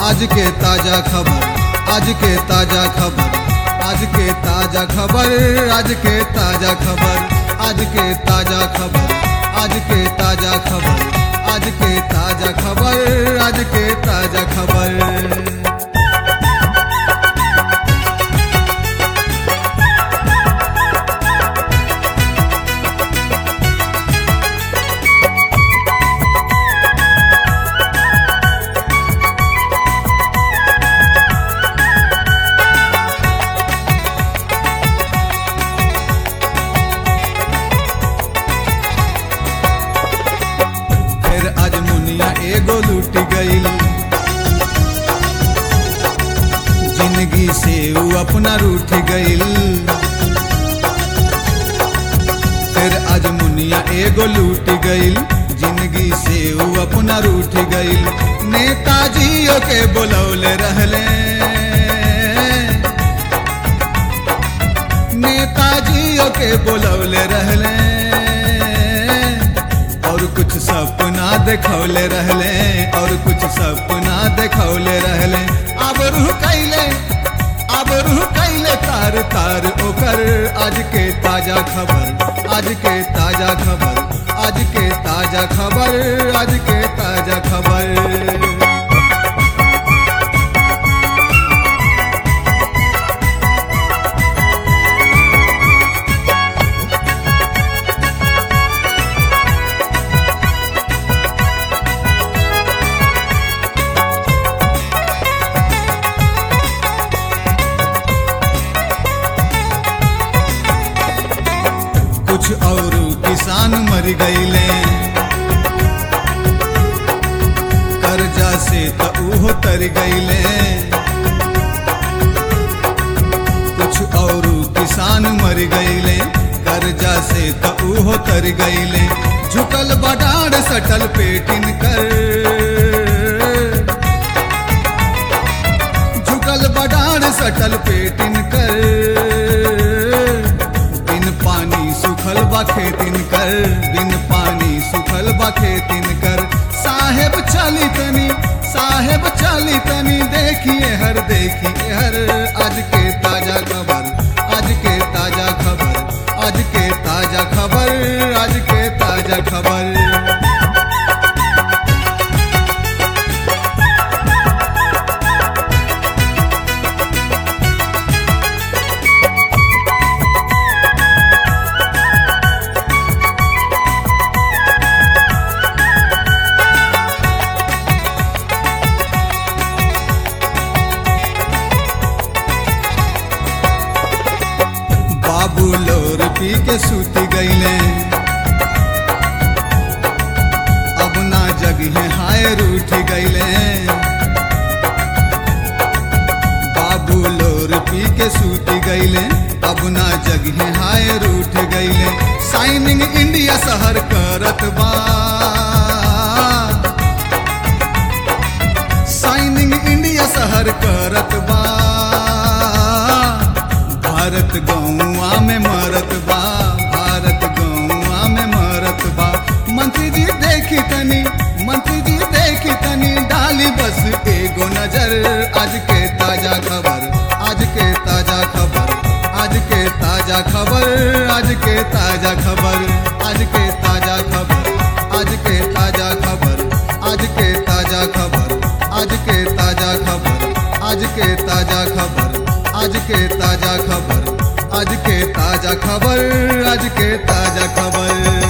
आज के ताजा खबर आज के ताजा खबर आज के ताजा खबर आज के ताजा खबर आज के ताजा खबर आज के ताजा खबर आज के ताजा खबर आज के ताजा खबर फिर आज मुनिया एगो लूट गईल जिंदगी से ऊ अपना रूठ गईल फिर आज मुनिया एगो लूट गईल जिंदगी से ऊ अपना रूठ गईल नेताजियों के बुलौले रहले नेताजियों के बुलौले रहले और कुछ सपना देखौले रहले और कुछ सपना देखौले रहले अब रूह कैले अब रूह कैले तार तार ओकर आज के ताजा खबर आज के ताजा खबर आज के ताजा खबर आज के ताजा खबर कुछ और किसान मर गईले कर्जा से त उहो तर गईले कुछ और किसान मर गईले कर्जा से त उहो तर गईले झुकल बडाड़ सटल पेटिन कर झुकल बडाड़ सटल पेटिन कर बिन पानी सुखल बा खेतिन कर बिन पानी सुखल बा खेतिन कर साहेब चली तनी साहेब चली तनी देखिए हर देखिए हर आज के ताजा खबर आज के ताजा खबर आज के ताजा खबर आज के ताजा खबर बाबू लोर पी के सूत गईले अब ना जगिहे हाय रूठ गईले बाबू लोर पी के सूत गईले अब ना जगिहे हाय रूठ गईले साइनिंग इंडिया शहर करत बा साइनिंग इंडिया शहर करत बा भारत गौआ में मरत बा भारत गौआ में मरत बा मंत्री जी देखी तनी मंत्री जी देखी तनी डाली बस एगो नजर आज के ताजा खबर आज के ताजा खबर आज के ताजा खबर आज के ताजा खबर आज के ताजा खबर आज के ताजा खबर आज के ताजा खबर आज के ताजा खबर आज के ताजा खबर आज के ताजा खबर आज के ताजा खबर आज के ताजा खबर